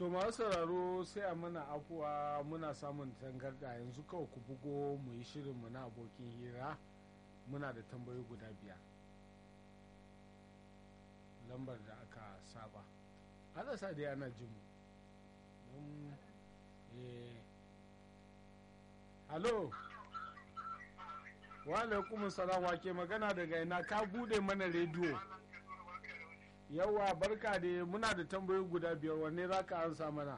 to masu sauraro sai a mana afuwa muna samun tangarda yanzu kawai ku bugo mu yi shirinmu na abokin hira muna da tambayoyi guda biyar lambar da aka saba ana sa dai ana jin mu don eh halo wa alaikum salam wa ke magana daga ina ka bude mana rediyo yawa barka da muna da tambayoyi guda biyar wanne za ka ansa mana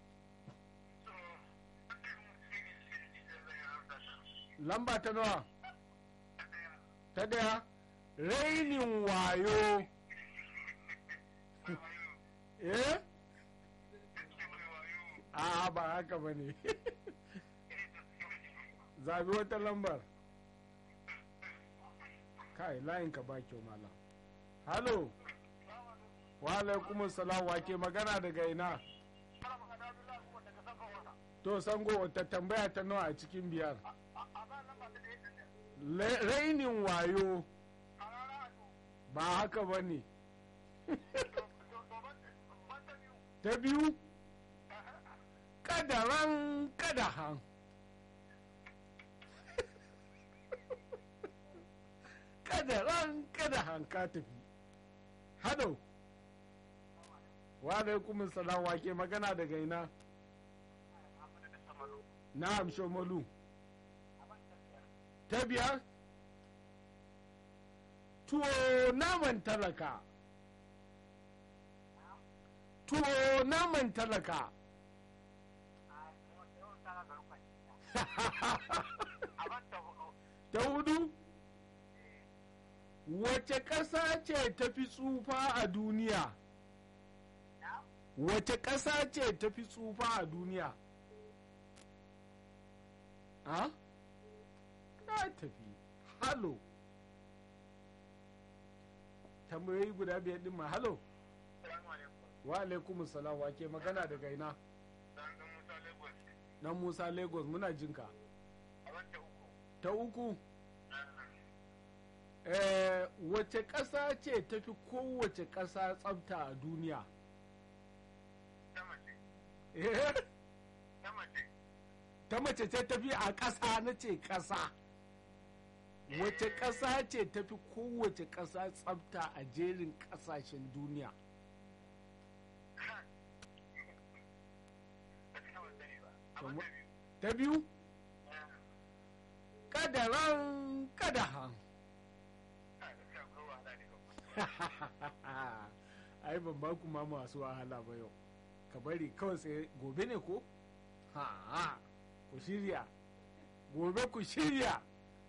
lamba ta nawa ta daya rainin wayo eh a ba haka ba ne zabi wata lambar kai layinka ba kyau malam halo wa alaikum salam wa ke magana daga ina to sango ta tambaya ta nawa a cikin biyar rainin wayo ba haka ba ne ta biyu kadaran kadahan kadaran kadahan ka tafi hado wa alaikum salam wa ke magana daga ina na'am shomalu ta biyar tuwo naman talaka tuwo naman talaka ta hudu wace ƙasa ce ta fi tsufa a duniya wace ƙasa ce ta fi tsufa a duniya a ta tafi halo tambayoyi guda biyar din ma halo wa alaikum salam wa ke magana daga ina dan musa lagos muna jinka ta uku eh, wace ƙasa ce ta fi kowace ƙasa tsafta a duniya ta mace ce ta fi a ƙasa na ce ƙasa wace ƙasa ce ta fi kowace ƙasa tsafta a jerin ƙasashen duniya ta biyu kadaran kadahan ai ban ba ku ma masu wahala ba yau ka bari kawai sai gobe ne ko ha ku shirya gobe ku shirya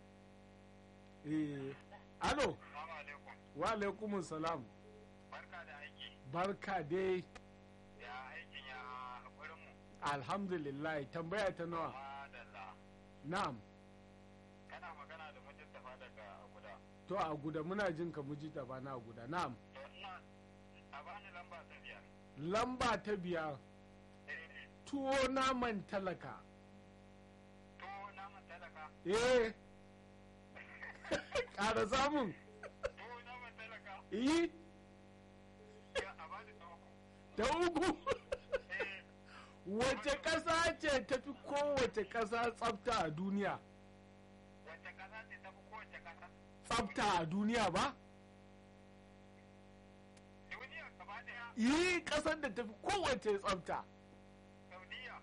eh alo wa alaikumun salam barka da aiki barka dai ya aikin ya haƙurin mu alhamdulillah tambaya ta nawa madalla na'am kana magana da mujistafa daga guda to a guda muna jin ka muji ta bana a guda na'am to ina a bani lamba ta biyar lamba ta biyar eh tuwo naman talaka to naman talaka eh ƙara samun to naman talaka yi ya a bani ta uku ta uku eh wace ƙasa ce tafi kowace ƙasa tsafta a duniya wace ƙasa ce ta fi kowace ƙasa tsafta a duniya ba duniya gaba ɗaya yi ƙasar da tafi kowace tsafta saudiya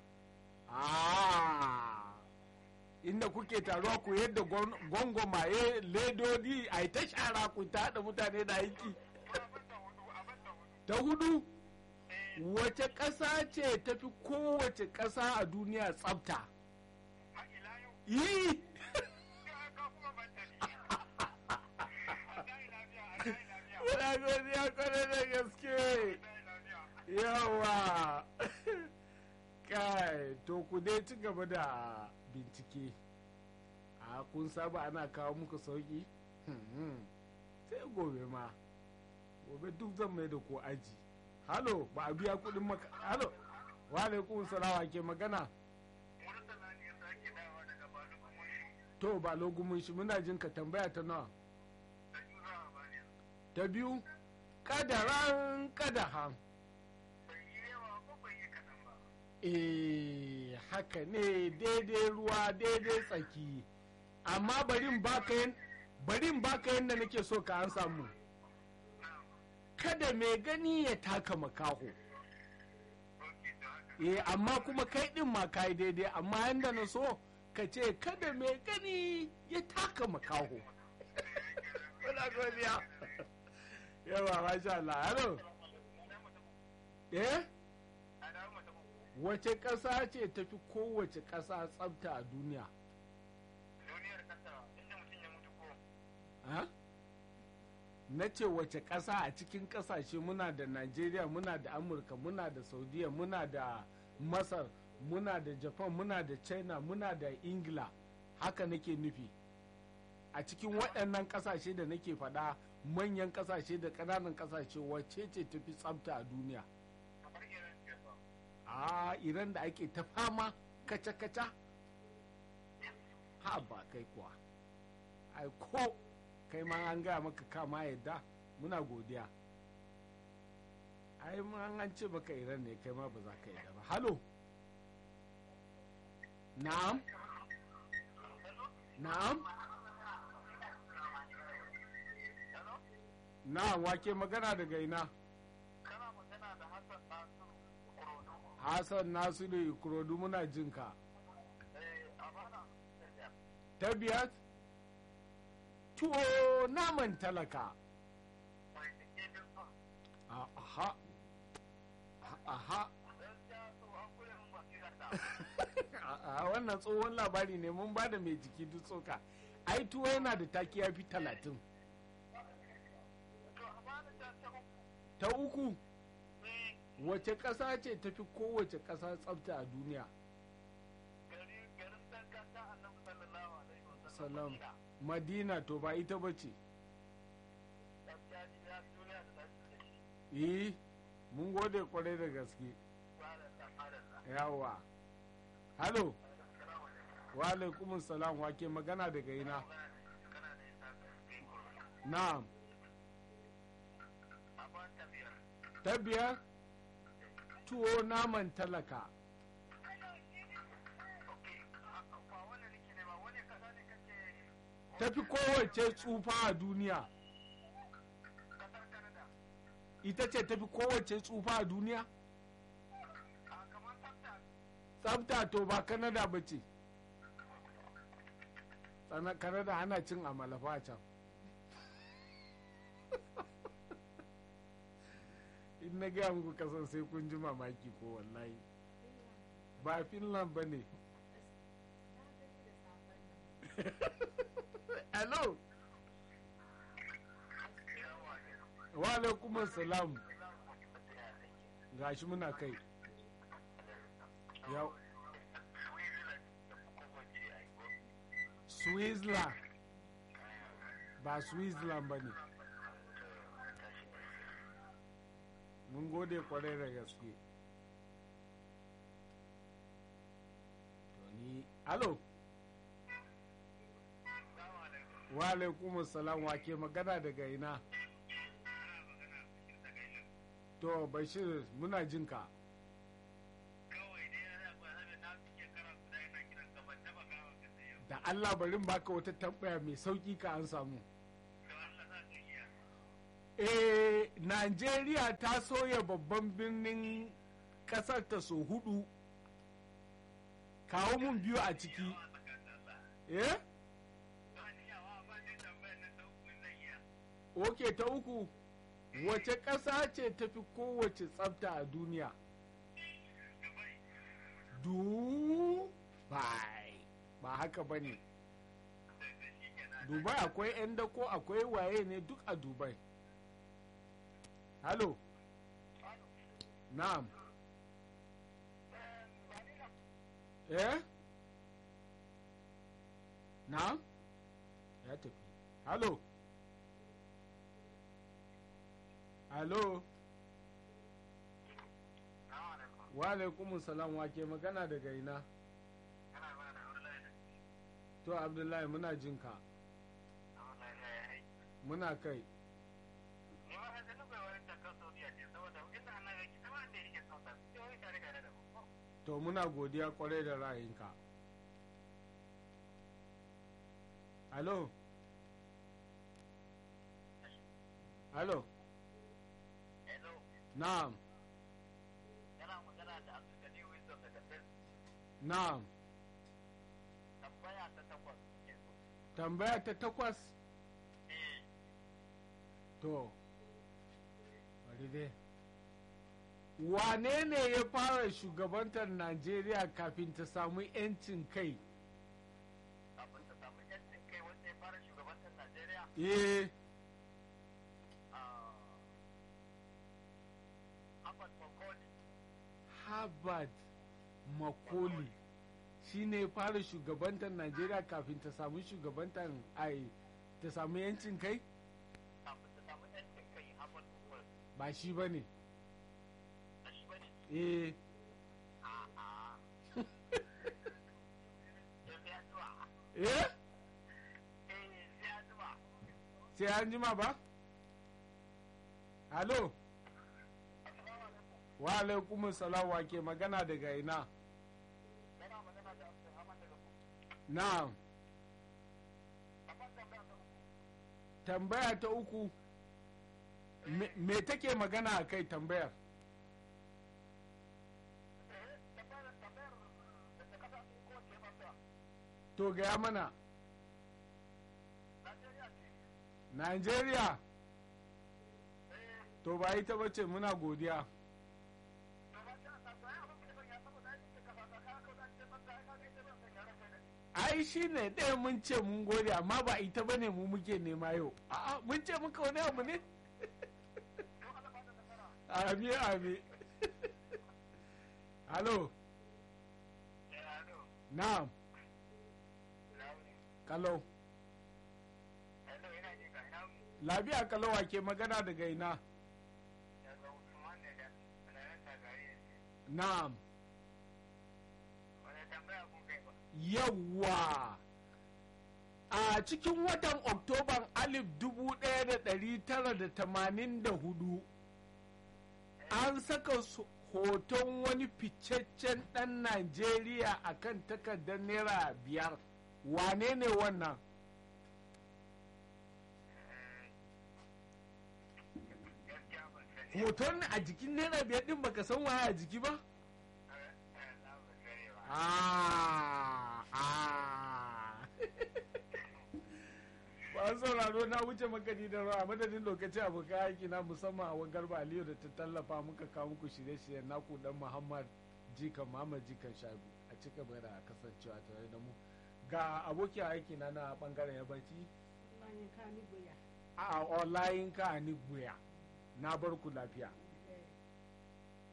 Ah, inda kuke taruwa ku yadda gwangwamaye ledodi a yi ta shara ku ta haɗa mutane da aiki to abin da hudu abin da hudu ta hudu eh wace ƙasa ce tafi kowace ƙasa a duniya tsafta a ila yau yi ya ka kuma ban tafi a dai lafiya a dai lafiya muna godiya kwarai da gaske a dai lafiya yawa kai to ku dai ci gaba da bincike a kun saba ana kawo muku sauki Hmm, sai gobe ma gobe duk zan mai da ku aji halo ba a biya kudin maka halo wa alaikum salawa ke magana Murtala ne ya sake dawa daga Balugu Mushi to ba logumin shi muna jin ka tambaya ta nawa da Yura Abaniya. ta biyu kadaran kadahan Bai yi yawa ko bai yi kaɗan eh haka ne daidai ruwa daidai tsaki amma barin baka yin barin baka yadda nake so ka an samu kada mai gani ya taka makaho ok to haka eh amma kuma kai din ma kai daidai amma yanda na so ka ce kada mai gani ya taka makaho Muna godiya. yawa masha Allah hello eh a dawo mata uku wace ƙasa ce tafi kowace ƙasa tsafta a duniya duniyar kasa inda mutum ya mutu ko ha? na ce wace ƙasa a cikin ƙasashe muna da najeriya muna da amurka muna da saudiya muna da masar muna da japan muna da china muna da ingila haka nake nufi a cikin waɗannan ƙasashe da nake faɗa manyan ƙasashe da ƙananan ƙasashe wacce ce tafi tsafta a duniya kamar irin ce ba a iran da ake ta fama kaca-kaca ha ba kai kuwa ai ko kai ma an gaya maka kama yadda muna godiya ai ma an ce baka iran ne kai ma ba za ka yadda ba halo na'am na'am hello na'am wake magana daga ina kana magana da hassan nasiru kurodo hassan nasiru ikorodu muna jinka eh a bana ta biyar tuwo naman talaka mai take bin fa A- aha aha gaskiya to an kure mun basirar ta a wannan tsohon labari ne mun bada mai jiki duk tsoka ai tuwo yana da taki ya fi talatin to a bana ta ta uku ta uku eh wace ƙasa ce tafi kowace ƙasa tsafta a duniya gari garin dan kasa annabi sallallahu alaihi wasallam Salam. Madina. madina to ba ita ba ce gaskiya ni ya duniya da tashi da shi eh mun gode kwarai da gaske subhanallah subhanallah yawa halo assalamu alaikum wa alaikumus salam wake magana daga ina kana da isa kai ko na'am a ba ta biyar ta biyar tuwo naman talaka okay ba wannan nake ne ba wani kasa ne kace tafi kowace tsufa a duniya kasar Canada ita ce tafi kowace tsufa a duniya a kamar tsafta tsafta to ba kanada ba ce Tsana- kanada ana cin amalafa a can in na gaya muku kasan sai kun ji mamaki ko wallahi ba finland ba ne hello wa alaikum salam gashi muna kai yau switzerland ba switzerland ba ne mun gode kwarai da gaske to ni alo wa alaikum salam wa ke magana daga ina to bashir muna jinka kawai dai yana ba na na fi shekara guda yana kiran ka ban taba gawa ka sai yau da allah barin baka wata tambaya mai sauki ka an samu don Allah za ka iya eh Najeriya ta soya babban birnin kasar ta so hudu kawo mun biyu a ciki yawa tsakanin Allah eh ba ni yawa ba ni tambayar na ta uku zan iya oke ta uku wace ƙasa ce tafi kowace tsafta a duniya Dubai dubai ba haka ba ne da da shi kenan dubai akwai 'yan dako akwai waye ne duk a dubai halo na'am eh na'am ya tafi halo halo Assalamu alaikum wa alaikumus salam wa ke magana daga ina kana ba da wallahi da to abdullahi muna jinka wallahi ya yi muna kai ni ma haka nuka wani takar Saudiya ce saboda inda annabi yake kama da yake sauta sai wani tare da da ku to muna godiya kwarai da ra'ayinka alo alo hello na'am yana magana da abdulgani wisdom daga sir na'am tambaya ta takwas ke so tambaya ta takwas eh to bari dai wane ne ya fara shugabantar najeriya kafin ta samu 'yancin kai kafin ta samu yancin kai wanda ya fara shugabantar najeriya eh ah, Ahmad Makoli harvard makoli shi ne ya fara shugabantar najeriya kafin ta samu shugabantar ai ta samu 'yancin kai kafin ta samu yancin kai Ahmad Makoli ba shi ba ne a shi bane eh a'a sai ya zuwa eh eh sai ya zuwa sai an jima ba alo assalamu alaikum wa alaikumus salam wa ke magana daga ina yana magana da Abdulrahman daga ku na'am amma tambaya ta uku tambaya ta uku me- me take magana a kai tambayar eh tambayar tambayar da ta kasa ko ce masa to gaya mana Najeriya ce Najeriya eh to ba ita bace muna godiya to ba ta ta ta abin da ban ya saboda ai ce kasa ta ka ko da ce masa ai ka ga ita ban san ya rasa ne ai shi ne ɗaya mun ce mun gode amma ba ita bane mu muke nema yau a'a mun ce muka wani abu ne to Allah ba da nasara ami ami halo eh hello na'am launi kalau hello ina ji ka ina lafiya kalau wa ke magana daga ina daga Usman ne da ranar tagari ne na'am wani tambaya kun kai ba yawwa a cikin watan oktoban alif dubu ɗaya da ɗari tara da tamanin da hudu an saka su- hoton wani ficaccen ɗan najeriya a kan takardar naira biyar wane ne wannan gaskiya ban sani hoton a jikin naira biyar ɗin baka san waye a jiki ba eh na ban sani ba Ah, ah. ba sauraro na wuce makani da rawa madadin lokaci abokan aiki na musamman a garba aliyu da ta tallafa muka kawo muku shirye-shiryen naku dan muhammad jikan muhammad jikan shabu a cika bai da kasancewa tare da mu ga abokin aiki na na bangaren yabanci Bayan ka ni goya. a online ka ni buya na bar ku lafiya